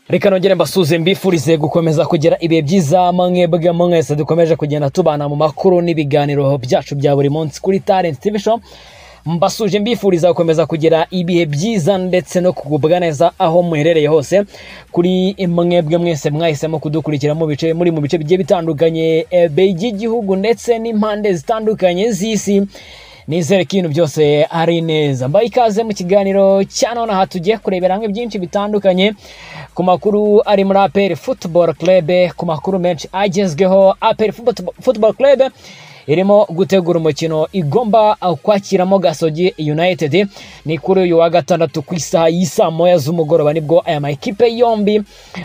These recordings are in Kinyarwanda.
reka nongere mbasuze mbifurize gukomeza kugira ibihe byiza mwebwe mwese dukomeje kugenda tubana mu makuru n'ibiganiro byacu bya buri munsi kuri talent tv show mbasuje mbifuriza gukomeza kugira ibihe byiza ndetse no kugubwa neza aho muherereye hose kuri mwebwe mwese mwahisemo kudukurikira mu bice muri mu bice bigiye bitandukanye eh, by'igihugu ndetse n'impande zitandukanye z'isi nizere ko ibintu byose ari neza mbaye ikaze mu kiganiro cya none aha tugiye kurebera hamwe byinshi bitandukanye ku makuru ari muri aperi futuboro kerebe ku makuru menshi agezweho aperi futuboro kerebe irimo gutegura umukino igomba kwakiramo gasogi united ni kuri uyu wa gatandatu ku isaha y'isaa moya z'umugoroba nibwo aya makipe yombi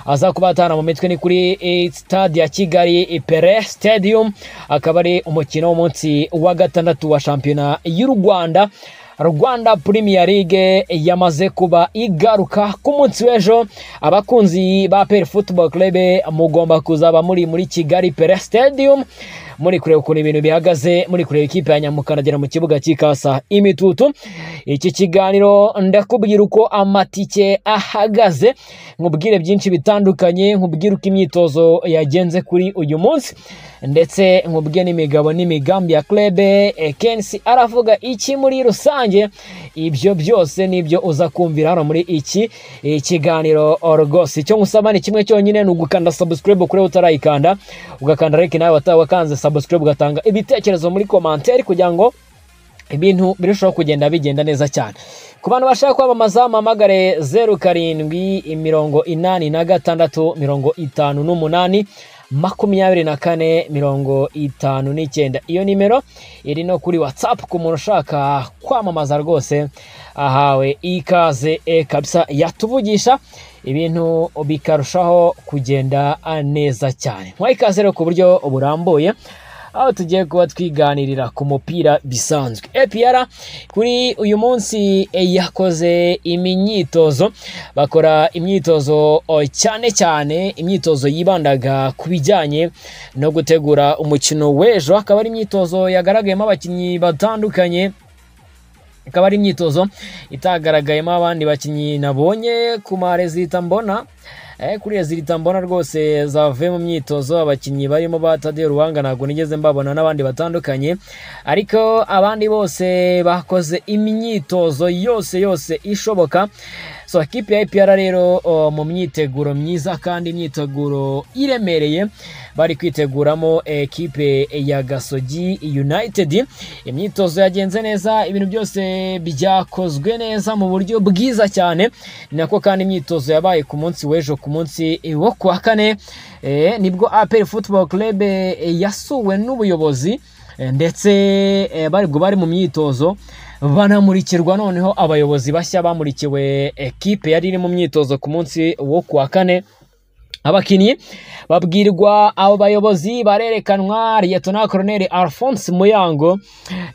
aza kubatana mu mitwe ni kuri eh, stade ya kigali eh, pere stadium akaba ari umukino w'umunsi wa gatandatu wa shampiyona y'u rwanda rwanda premier league yamaze kuba igaruka ku munsi w'ejo abakunzi ba peri football club mugomba kuzaba muri muri kigali pere stadium muri kureba ukuntu ibintu bihagaze muri kureba ikipe ya nyamukandagira mu kibuga cy'ikasa imitutu iki kiganiro ndakubwira uko amatike ahagaze nkubwire byinshi bitandukanye nkubwire uko imyitozo yagenze kuri uyu munsi ndetse nkubwire n'imigabo n'imigambi ya klebe eh, kensi aravuga iki muri rusange ibyo byose nibyo uza kumvira hano muri iki eh, kiganiro rwose icyo nkusaba ni kimwe cyonyine ni ugukanda subscribe kuri utarayikanda ugakanda like nawe wataba wakanze subscribe ugatanga ibitekerezo muri komanteri kugira ngo ibintu birushaho kugenda bigenda neza cyane ku bantu bashaka kwamamaza mpamagare zeru karindwi mirongo inani na gatandatu mirongo itanu n'umunani makumyabiri na kane mirongo itanu n'icyenda iyo nimero iri no kuri watsapu ku muntu ushaka kwamamaza rwose ahawe ikaze e kabisa yatuvugisha ibintu bikarushaho kugenda neza cyane mwaha ikaze rero ku buryo burambuye aho tugiye kuba twiganirira ku mupira bisanzwe epr kuri uyu munsi eh, yakoze imyitozo bakora imyitozo oh, cyane cyane imyitozo yibandaga ku bijyanye no gutegura umukino w'ejo akaba ari imyitozo yagaragayemo abakinnyi batandukanye ikaba ari imyitozo itagaragayemo abandi bakinnyi nabonye ku marezita mbona Eh, kuri rezilita mbona rwose zavuye mu myitozo abakinnyi barimo ba Tadeo Ruwanga ntabwo nigeze mbabona n'abandi batandukanye ariko abandi bose bakoze imyitozo yose yose ishoboka so ikipe ya APR rero oh, mu myiteguro myiza kandi imyiteguro iremereye bari kwiteguramo ekipe ya Gasogi United imyitozo yagenze neza ibintu byose byakozwe neza mu buryo bwiza cyane ni nako kandi imyitozo yabaye ku munsi w'ejo ku munsi wo ku wa kane eh, nibwo APR Football Club eh, yasuwe n'ubuyobozi eh, ndetse bari bwo bari mu myitozo banamurikirwa noneho abayobozi bashya bamurikiwe ekipe yari iri mu myitozo ku munsi wo ku wa kane abakinnyi babwirwa abo bayobozi barerekanwa liyetona koroneri alphonse muyango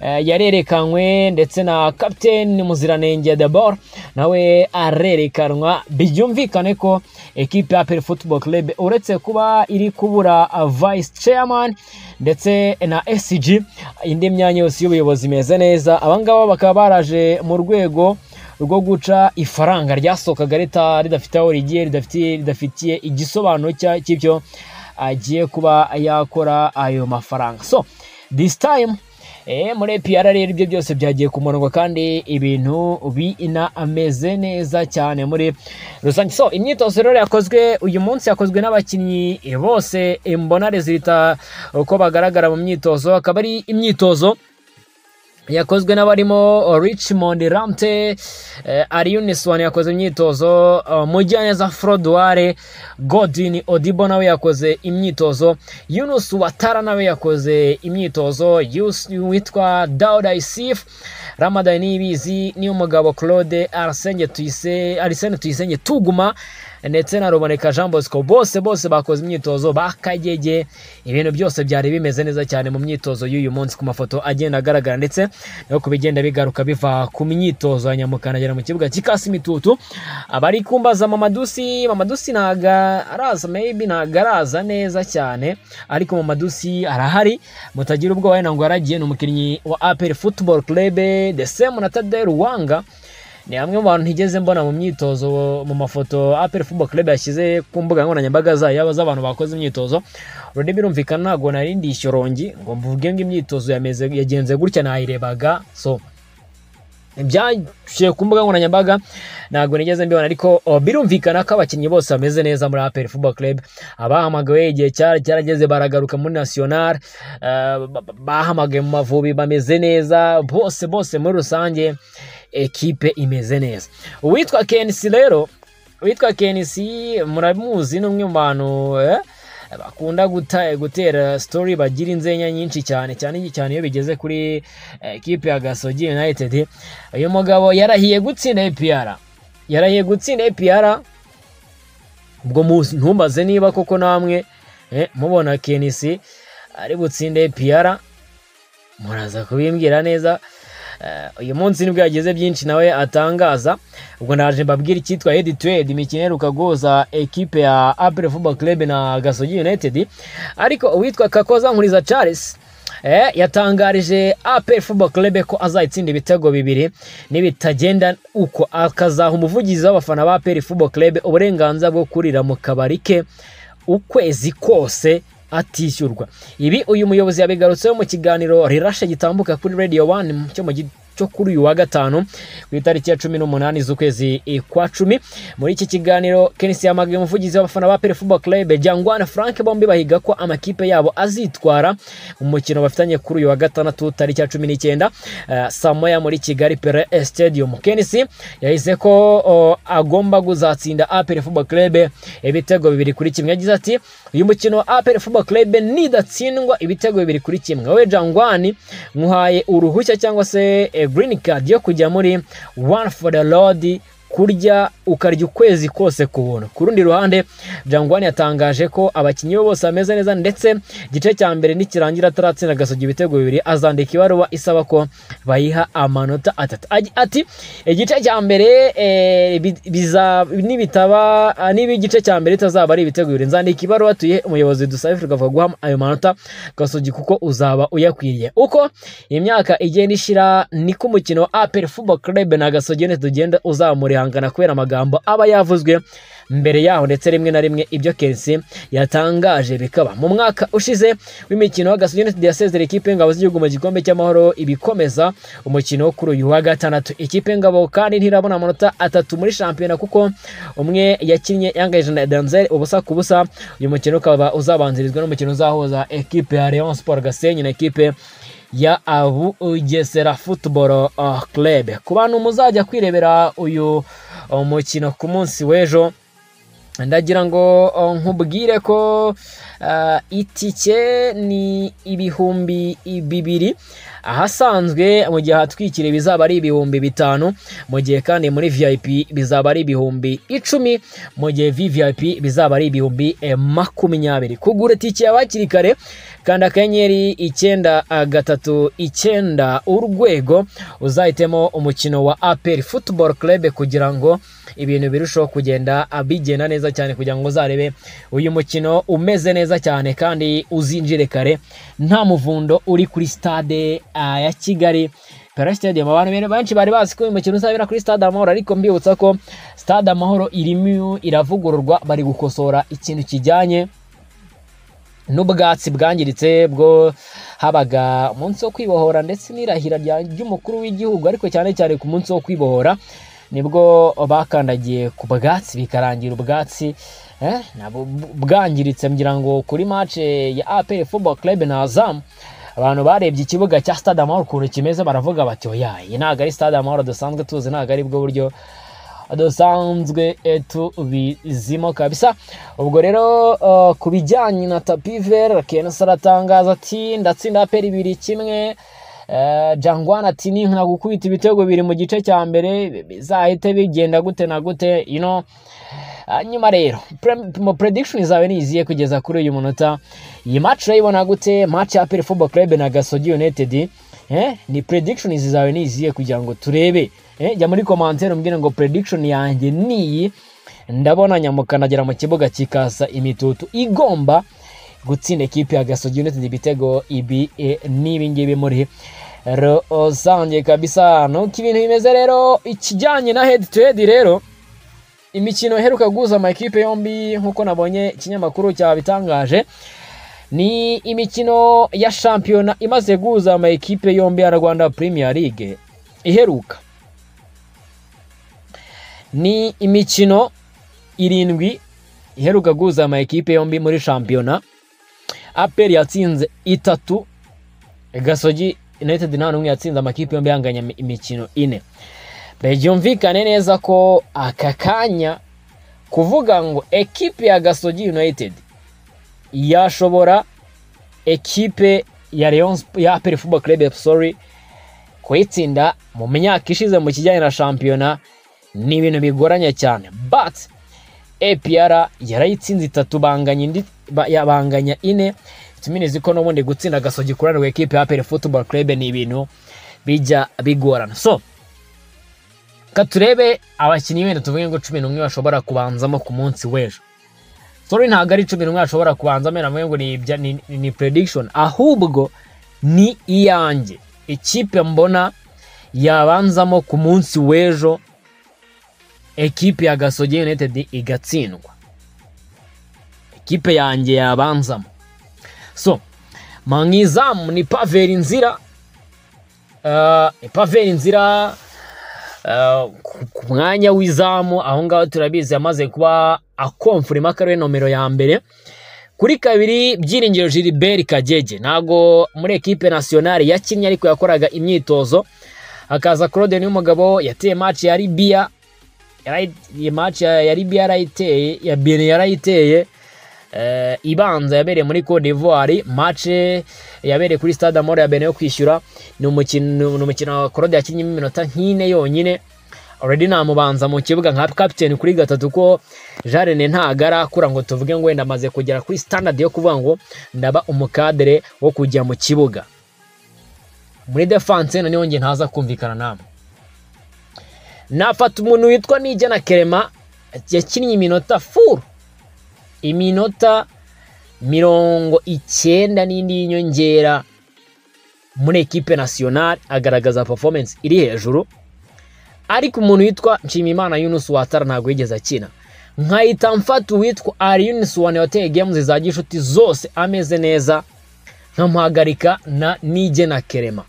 eh, yarerekanwe ndetse na kapiteni muziranenge debor nawe arerekanwa byumvikane ko ekipe ya peri football club uretse kuba iri kubura vice chairman ndetse na scg indi myanya yose y'ubuyobozi imeze neza abangaba bakaba baraje mu rwego rwo guca ifaranga ryasohokaga ridafite aho rigiye ridafitiye igisobanuro cy'ibyo agiye kuba yakora ayo mafaranga so this time muri epiyara rero ibyo byose byagiye ku murongo kandi ibintu bina ameze neza cyane muri rusange so imyitozo rero yakozwe uyu munsi yakozwe n'abakinnyi bose mbona rezilita uko bagaragara mu myitozo akaba ari imyitozo yakozwe n'abarimo richmond ramte eh, ariyunisoni yakoze imyitozo uh, mujyaneza frodoire godin odibo nawe yakoze imyitozo yunus watara nawe yakoze imyitozo yus witwa dauda isif ramadan niyibizi niy'umugabo claude arsenge tuyise arisene tuyisenge tuguma ndetse na ruboneka jean bosco bose bose bakoze imyitozo bakagege ibintu byose byari bimeze neza cyane mu myitozo y'uyu munsi ku mafoto agenda agaragara ndetse no ku bigenda bigaruka biva ku myitozo ya nyamukanagera mu kibuga cy'ikasi imitutu abari kumbaza mamadusi mamadusi ntabwo araza maybe ntabwo araza neza cyane ariko mamadusi arahari mutagira ubwoba wenda ngo yaragiye ni umukinnyi wa apel football club the same na tadel wanga ni hamwe mu bantu ntigeze mbona mu myitozo mu mafoto apel football club yashyize ku mbuga nkoranyambaga zayo z'abantu bakoze imyitozo ururimi birumvikana ntabwo nari ndi ishyorongi ngo mvuge ngo imyitozo yameze yagenze gutya nayirebaga so ibyashyire ku mbuga nkoranyambaga ntabwo nigeze mbibona ariko oh, birumvikana ko abakinnyi bose bameze neza muri apel football club abahamagawe igihe cyari cyarageze baragaruka muri national uh, bahamagaye mu mavubi bameze neza bose bose muri rusange ekipe imeze neza uwitwa kenisi rero uwitwa kenisi muramuzi ni umwe mu bantu eh? bakunda gutera sitori bagira inzenya nyinshi cyane cyane cyane iyo bigeze kuri ekipe ya gasogi united uyu mugabo yarahiye gutsinda epiyara yarahiye gutsinda epiyara ubwo ntumbaze niba koko namwe mubona kenisi ari butsinde epiyara muraza kubimbwira neza uyu munsi nibwo yagize byinshi nawe atangaza ubwo naje mbabwira icyitwa hedi tuwedi imikino iheruka guhuza ekipe ya apure fuba club na gasogi united ariko uwitwa kakoza nkuriza charles yatangarije apure fuba club ko azayitsinda ibitego bibiri nibitagenda uko akazaha umuvugizi w'abafana ba apure fuba club uburenganzira bwo kurira mu kabari ke ukwezi kose atishyurwa ibi uyu muyobozi yabigarutseho mu kiganiro rirashe gitambuka kuri radiyo wani cyo kuri uyu wa gatanu ku itariki ya cumi n'umunani z'ukwezi kwa cumi muri iki kiganiro kenisi yamagaye umuvugizi w'abafana ba perefubo club jangwana frank bombi bahiga ko amakipe yabo azitwara mu mukino bafitanye kuri uyu wa gatandatu tariki ya cumi n'icyenda uh, saa moya muri kigali pere stadium kenisi yahise ko uh, agomba kuzatsinda apere fubo club ibitego bibiri kuri kimwe yagize ati uyu mukino wa apere fubo club nidatsindwa ibitego bibiri kuri kimwe wowe jangwani nkuhaye uruhushya cyangwa se green card yo kujya muri one for the lord kurya ukarya ukwezi kose ku buntu ku rundi ruhande jangwani yatangaje ko abakinnyi be bose bameze neza ndetse igice cya mbere nikirangira ataratsinda agasogi ibitego bibiri azandika ibaruwa isaba ko bayiha amanota atatu ati igice cya mbere nibitaba niba igice cya mbere itazaba ari ibitego bibiri nzandika ibaruwa tuye umuyobozi dusabe firugava guha ayo manota gasogi kuko uzaba uyakwiriye uko imyaka igenda ishira niko umukino wa apel football club na gasogi tugenda uzamura kwihangana kubera amagambo aba yavuzwe mbere yaho ndetse rimwe na rimwe ibyo kensi yatangaje bikaba mu mwaka ushize w'imikino w'agasogi united yasezera ikipe y'ingabo z'igihugu mu gikombe cy'amahoro ibikomeza umukino kuri uyu wa gatandatu ikipe y'ingabo kandi ntirabona amanota atatu muri shampiyona kuko umwe yakinnye yangaje na danzel ubusa ku busa uyu mukino ukaba uzabanzirizwa n'umukino uzahuza ekipe ya leon sport gasenyi na ekipe ya abu ugesera football uh, club ku bantu muzajya kwirebera uyu mukino ku munsi w'ejo ndagira ngo nkubwire ko uh, itike ni ibihumbi bibiri ahasanzwe mu gihe ahatwikiriye bizaba ari ibihumbi bitanu mu gihe kandi muri vip bizaba ari ibihumbi icumi mu gihe vvip bizaba ari ibihumbi makumyabiri kugura itike yawe hakiri kare kanda akanyenyeri icyenda gatatu icyenda urwego uzahitemo umukino wa aperi futuboro kerebe kugira ngo ibintu birusheho kugenda bigenda neza cyane kugira ngo uzarebe uyu mukino umeze neza cyane kandi uzinjire kare nta muvundo uri kuri sitade ya kigali parasitadiyamu abantu benshi bari bazi ko uyu mukino uzabera kuri stade amahoro ariko mbibutsa ko stade amahoro irimo iravugururwa bari gukosora ikintu kijyanye n'ubwatsi bwangiritse bwo habaga umunsi wo kwibohora ndetse n'irahira ry'umukuru w'igihugu ariko cyane cyane ku munsi wo kwibohora nibwo bakandagiye ku bwatsi bikarangira ubwatsi bwangiritse ngira ngo kuri mace ya apel football club na zamu abantu barebye ikibuga cya stade amahoro ukuntu kimeze baravuga bati oya iyi ntabwo ari stade amahoro dusanzwe tuzi ntabwo ari bwo buryo dusanzwe tubizimo kabisa ubwo rero ku bijyanye na tapiveri kenshi aratangaza ati ndatsinda apel ibiri kimwe Eh, jangwana ati ninkana gukubita ibitego biri mu gice cya mbere bizahite bigenda gute na gute you know hanyuma rero pre- mu prediction zawe ni izihe kugeza kuri uyu munota iyi match urayibona gute match ya Apel Football Club na Gasogi United eh ni prediction zawe ni izihe kugira ngo turebe eh jya muri commentaire umbwire ngo prediction yanjye ni iyi ndabona nyamukana agera mu kibuga kikasa imitutu igomba gutsinda ekipi ya Gasogi United ibitego ibi e, n'ibi ngibi muri rusange kabisa nuko ibintu bimeze rero ikijyanye na head to head rero imikino iheruka guhuza amakipe yombi nk'uko nabonye ikinyamakuru cyabitangaje ni imikino ya shampiyona imaze guhuza amakipe yombi ya rwanda premier league iheruka ni imikino irindwi iheruka guhuza amakipe yombi muri shampiyona aperi yatsinze itatu gasogi united nta n'umwe yatsinze amakipe yombi yanganya imikino ine byumvikane neza ko aka kanya kuvuga ngo ekipe ya gasogi united yashobora ekipe ya Rayon Sp- ya aperi football club sorry kuyitsinda mu myaka ishize mu kijyanye na shampiyona ni ibintu bigoranye cyane but APR yarayitsinze itatu banganya indi ba- ya- banganya ine ituminizi ko n'ubundi gutsinda gasogi kurana ku ekipe ya aperi football club ni ibintu bijya bigorana so ka turebe abakinnyi wenda tuvuge ngo cumi n'umwe bashobora kubanzamo ku munsi w'ejo sorry ntabwo ari cumi n'umwe bashobora kubanzamo navuge ngo ni, ibya- ni, ni, ni prediction ahubwo ni iyanjye ikipe mbona yabanzamo ku munsi w'ejo ekipe ya gasogi united igatsindwa ekipe yanjye yabanzamo so mangizamu ni paveri inzira uh, ni paveri inzira Uh, ku- ku mwanya w'izamu aho ngaho turabizi yamaze kuba akomfurima ko ariwe nomero ya mbere kuri kabiri byiringiro gilbert kagege ntabwo muri ekipe nasiyonari yakinnye ariko yakoraga imyitozo hakaza claude n'umugabo yateye match ya libya Yarayi- iyi match ya ya libya yarayiteye ya bene yarayiteye eh, ibanza yabereye muri Cote d'Ivoire match yabereye kuri stade amahoro ya bene yo kwishyura ni umukino ni umukino Claude yakinnyemo iminota nk'ine yonyine already namubanza mu kibuga nka captain kuri gatatu ko Jean René ntagara kura ngo tuvuge ngo wenda amaze kugera kuri standard yo kuvuga ngo ndaba umukadere wo kujya mu kibuga muri defense noneho nge ntaza kumvikana namwe nafata umuntu witwa nijyana kerema yakinnye iminota furu iminota mirongo icyenda n'indi y'inyongera muri ekipe nasiyonari agaragaza performance iri hejuru ariko umuntu witwa nshimiyimana yunus watara ntabwo yigeze akina nkahita mfata uwitwa ari yunus wane wateye games za gishuti zose ameze neza nkamuhagarika na nijye na kerema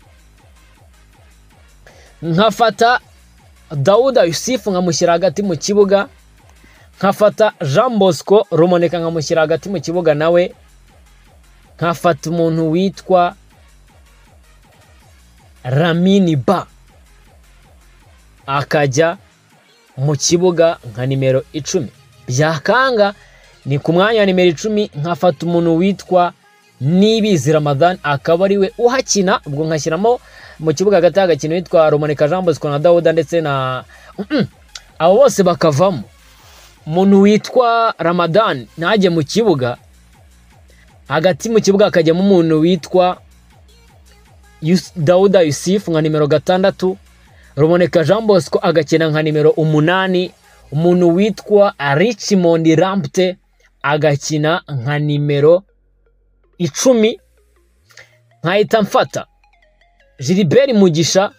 nkafata dawuda yusufu nkamushyira hagati mu kibuga nkafata jean bosco rumoneka nkamushyira hagati mu kibuga nawe nkafata umuntu witwa ramini ba akajya mu kibuga nka nimero icumi byakanga ni ku mwanya wa nimero icumi nkafata umuntu witwa nibizi ramadan akaba ariwe uhakina ubwo nkashyiramo mu kibuga hagati hagakina witwa rumanika jean bosco na dawuda ndetse na Mm-mm. abo bose bakavamo umuntu witwa ramadan ntajye mu kibuga hagati mu kibuga hakajyamo umuntu witwa Yus- dawuda yusufu nka nimero gatandatu ruboneka jean bosco agakina nka nimero umunani umuntu witwa richmond rampte agakina nka nimero icumi nkahita mfata gilbert mugisha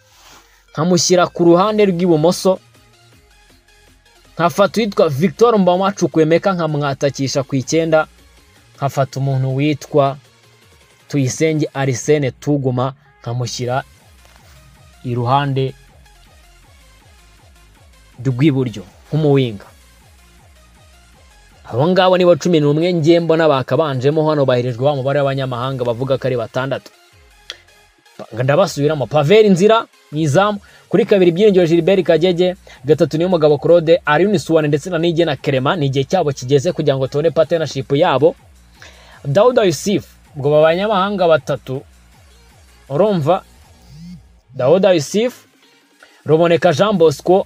nkamushyira ku ruhande rw'ibumoso nkafata uwitwa victor mbamacukwemeka nkamwatakisha ku icyenda nkafata umuntu witwa tuyisenge arisene tuguma nkamushyira iruhande rw'iburyo nk'umuwinga abo ngabo nibo cumi n'umwe ngiye mbona bakabanjemo hano bahirijwe wa mubare w'abanyamahanga bavuga ko ari batandatu Pa- ndabasubiramo paveri inzira mu izamu kuri kabiri byiringiro gilbert kagege gatatu niyo mugabo claude arini suwane ndetse na nige na kerema ni igihe cyabo kigeze kugira ngo tubone partnership yabo dawuda yusufu ubwo banyamahanga batatu urumva dawoda yusifu ruboneka jean bosco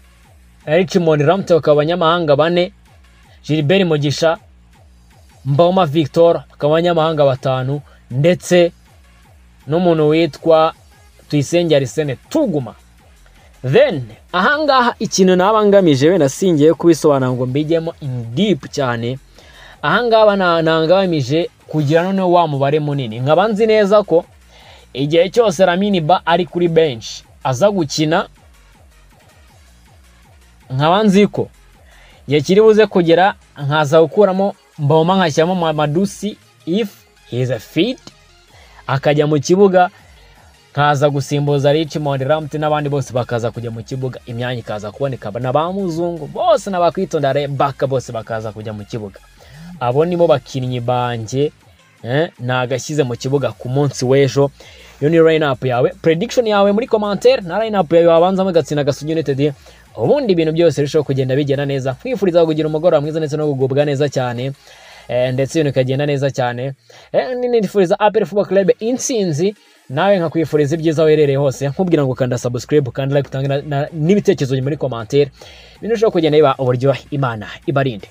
richmond ramute bakaba abanyamahanga bane gilbert mugisha mboma victor bakaba abanyamahanga batanu ndetse n'umuntu witwa tuyisenge arisene tuguma then ahangaha ikintu naba ngamije wenda singiye kubisobanura ngo mbijyemo in deep cyane ahangaha na- nangamije kugira noneho wa mubare munini nkaba nzi neza ko igihe cyose ramini ba ari kuri benshi aza gukina nkaba nzi ko igihe kiri buze kugera nkaza gukuramo mboma nkashyiramo mamadusi if he is a fit akajya mu kibuga nkaza gusimbuza Richmond Ramsey n'abandi bose bakaza kujya mu kibuga imyanya ikaza kuboneka na ba muzungu bose n'abakwitonda re baka bose bakaza kujya mu kibuga abo nibo bakinnyi banjye eh, nagashyize mu kibuga ku munsi w'ejo iyo ni line up yawe prediction yawe muri commentaire na line up yawe wabanzamo gatsinda gasugi united ubundi ibintu byose birushaho kugenda bigenda neza nkwifuriza kugira umugoroba mwiza ndetse no kugubwa neza cyane eh, ndetse ibintu bikagenda neza cyane eh, nifuriza apel football club intsinzi nawe nkakwifuriza ibyiza uherereye hose nkubwira ngo kanda subscribe kandi like utange na- na- n'ibitekerezo muri commentaire ibintu birushaho kugenda biba uburyohe imana ibarinde